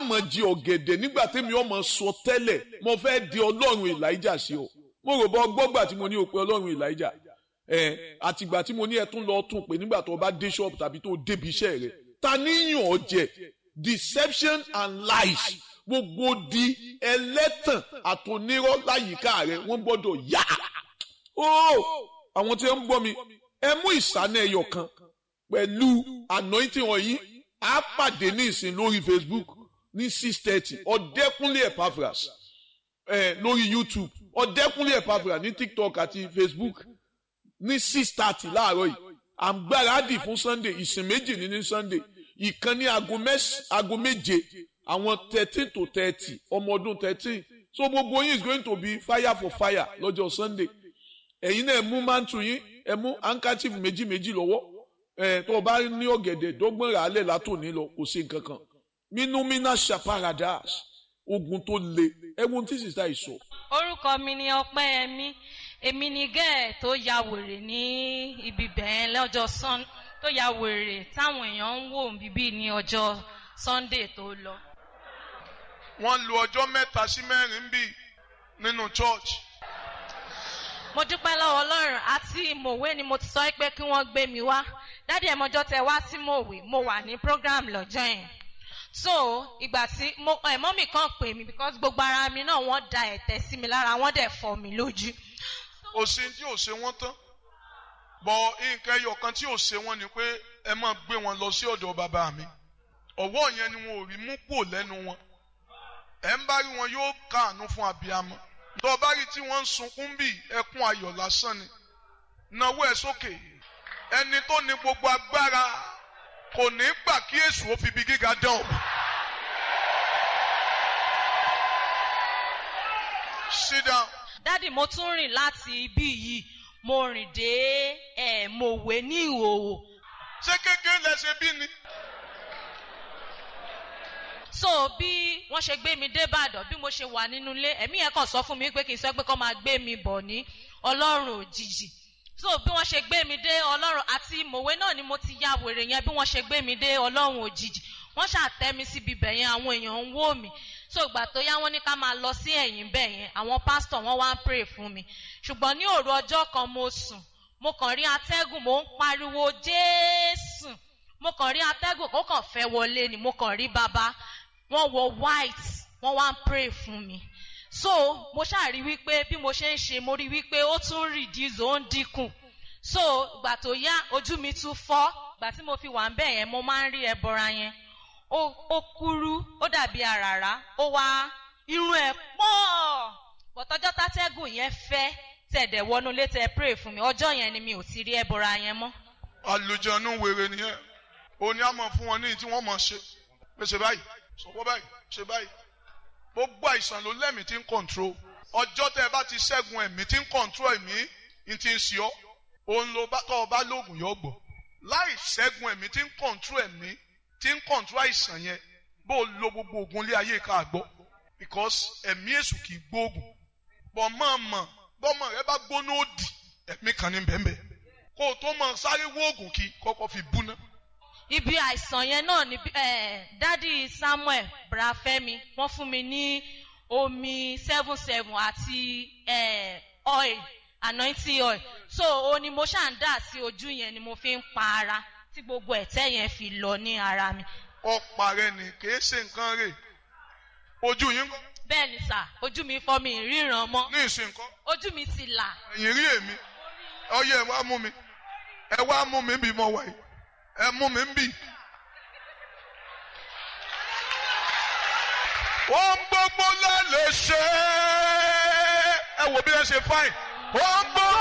mọ̀ jí ọ̀gẹ̀dẹ̀ nígbà tẹ́mi ọmọ sọ tẹ́lẹ̀ mo fẹ́ di ọlọ́run elijah sí ọ mo rò bọ́ gbọ́gbà tí mo ní o pé ọlọ́run elijah ẹ àtìgbà tí mo ní ẹ tún lọ tún pé nígbà tó bá dé ṣọ́ọ̀bù tàbí tó débi iṣẹ́ rẹ ta níyàn ọ jẹ deception and lies gbogbo di ẹlẹ́tàn àtònírọ́ láyìíká rẹ wọ́n gbọ́dọ̀ yá ó àwọn tí wọ́n ń gbọ́ mi ẹ mú ìsánà ẹyọ kan pẹ̀lú anointing ọ̀yìn á pàdé ní ìsìn lórí facebook ní six thirty ọ̀dẹ́kúnlé epaphras ẹ lórí youtube ọ̀dẹ́kúnlé epaphras ní tiktok àti facebook ní six thirty láàárọ̀ yìí à ń gbáradì fún sunday ìsìn méjì ní ní sunday ìkan ní aago méje àwọn thirteen to thirty ọmọ ọdún thirteen so gbogbo yín is going to be fire for fire lọ́jọ́ sunday ẹ̀yin náà mú mantu yín ẹ mú handkerchief méjì méjì lọ́wọ́ ẹ̀ tó o bá ní ọ̀gẹ̀dẹ̀ dọ́gbọ̀n rà á lẹ̀ látòní lọ kò sí nǹkan kan minumina shaparadas ogun tó le ẹ̀wọ̀n tí sísá yìí sọ. orúkọ mi ni ọpẹ́yẹmí èmi ni gẹ́ẹ̀ tó ya wèrè ní ibi bẹ́ẹ̀ lọ́jọ́ sun tó ya wèrè táwọn èèyàn ń wò bíbí ní ọjọ́ sunday tó lọ. wọ́n lu ọjọ́ mẹ́ta sí mẹ́rin bí nínú church. mo dúpẹ́ lọ́wọ́ ọlọ́run àti mòwe ni mo ti sọ pé kí wọ́n gbé mi wá dádì ẹ̀ mọ́jọ́ tẹ wá sí mòwe mo wà ní program lọ́jọ́ yẹn so ìgbà tí mo ẹ̀ mọ́mì kan pè mí because gbogbo ara mi náà wọ́n da ẹ̀tẹ̀ sí mi lára wọ́n dẹ̀ fọ́ mi lójú. òsì tí ò ṣe wọ́n tán bọ̀ nǹkan ẹyọ kan tí ò ṣe wọ́n ni pé ẹ máa gbé wọn lọ sí ọ̀dọ̀ bàbá mi ọ̀wọ́ yẹn ni wọn ò rí mú pò lẹ́nu wọn ẹ̀ ń bá rí wọn yóò káàánú fún abiyamọ tó bá rí tí wọ́n ń sunkún bí ẹkún ayọ̀ lásán ni náwó ẹ̀ sókè ẹni tó ní gbogbo agbára kò ní gbà kí èṣù ó fi ibi gíga dán o. sit down. dádì mo tún rìn láti ibí yìí mo rìn dé ẹ̀ mòwe ní ìhòòhò. ṣé kékeré lẹsẹ bí ni. so bí wọ́n ṣe gbé mi dé ìbàdàn bí mo ṣe wà nínú ilé ẹ̀mí yẹn kàn sọ fún mi pé kì í sọ pé kọ́ máa gbé mi bọ̀ ní ọlọ́run òjijì so bí wọ́n ṣe gbé mi dé ọlọ́run àti mòwe náà ni mo ti ya wèrè yẹn bí wọ́n ṣe gbé mi dé ọlọ́run òjijì wọ́n ṣàtẹ́ mi síbi bẹ̀ yẹn àwọn èèyàn ń wò mí so ìgbà tó yá wọ́n ní ká máa lọ sí ẹ̀yìn bẹ̀ yẹn àwọn pásítọ̀ wọ́n wá ń pray fún mi ṣùgbọ́n ní òru ọjọ́ kan mo sùn mo kàn rí atẹ́gùn mo ń pariwo jésù mo kàn rí atẹ́gùn kó kàn fẹ́ wọlé ni mo kàn rí bàbá wọ́n wọ white wọ́n wá ń pray fún mi so mo ṣàrí wípé bí mo ṣe ń ṣe mo rí wípé ó tún reduce ó ń dínkù so ìgbà tó yá ojú mi tún fọ́ ìgbà tí mo fi wà ń bẹ̀ yẹn mo máa ń rí ẹbọra yẹn ó kúrú ó dàbí àràrá ó wá irun ẹ̀ pọ̀ bọ̀tọ́jọ́ tátẹ́gùn yẹn fẹ́ tẹ̀dẹ̀ wọnú létẹ̀ pray fún mi ọjọ́ yẹn ni mi ò ti rí ẹbọra yẹn mọ́. àlùjọ̀nù wèrè nìyẹn òní àmọ̀ fún wọn ní tí wọ́n mọ̀ ṣe pé ṣe báyìí sọ̀pọ̀ báyìí ṣe báyìí gbogbo àìsàn ló lẹ́mìí tí ń control ọjọ́ tẹ́ ẹ bá ti ṣẹ́gun ẹ̀mí tí ń control ẹ̀mí ń ti ń ṣe ọ́ òun ló bá tọ́ ọ bá lóògùn yọ gbọ́ láì ṣẹ́gun ẹ̀mí tí ń control ẹ̀mí tí ń control àìsàn yẹn bó o lo gbogbo oògùn ilé ayé ká gbọ́ because ẹ̀mí èṣù kì í gbóògùn bọ́ mọ̀ mọ̀ bọ́mọ rẹ bá gbóná òdì ẹ̀mí kan ní bẹ́ẹ̀ bẹ́ẹ̀ kó o tó mọ sáré wóògùn kí kọ́kọ́ fi bú náà ibi àìsàn yẹn náà ni dádì samuel brafẹ́mi wọ́n fún mi ní omi seven seven àti oil anointing oil so o ni mo ṣáà ń dà sí ojú yẹn ni mo fi ń pa ara tí gbogbo ẹ̀tẹ́ yẹn fi lọ ní ara mi. ọ̀pá rẹ ni kì í ṣe nǹkan rè ojú yín kọ́. bẹ́ẹ̀ ni sà ojú mi fọ́ mi ríran mọ́. ní ìsìn nǹkan. ojú mi ti là. ẹ̀yìn rí èmi ọyẹ ẹ wá mú mi ẹ wá mú mi bí mo wà yìí ẹ mú mi ń bì. ohun gbogbo la lè ṣe é ẹ wò bí ẹ ṣe fáìn ohun gbogbo.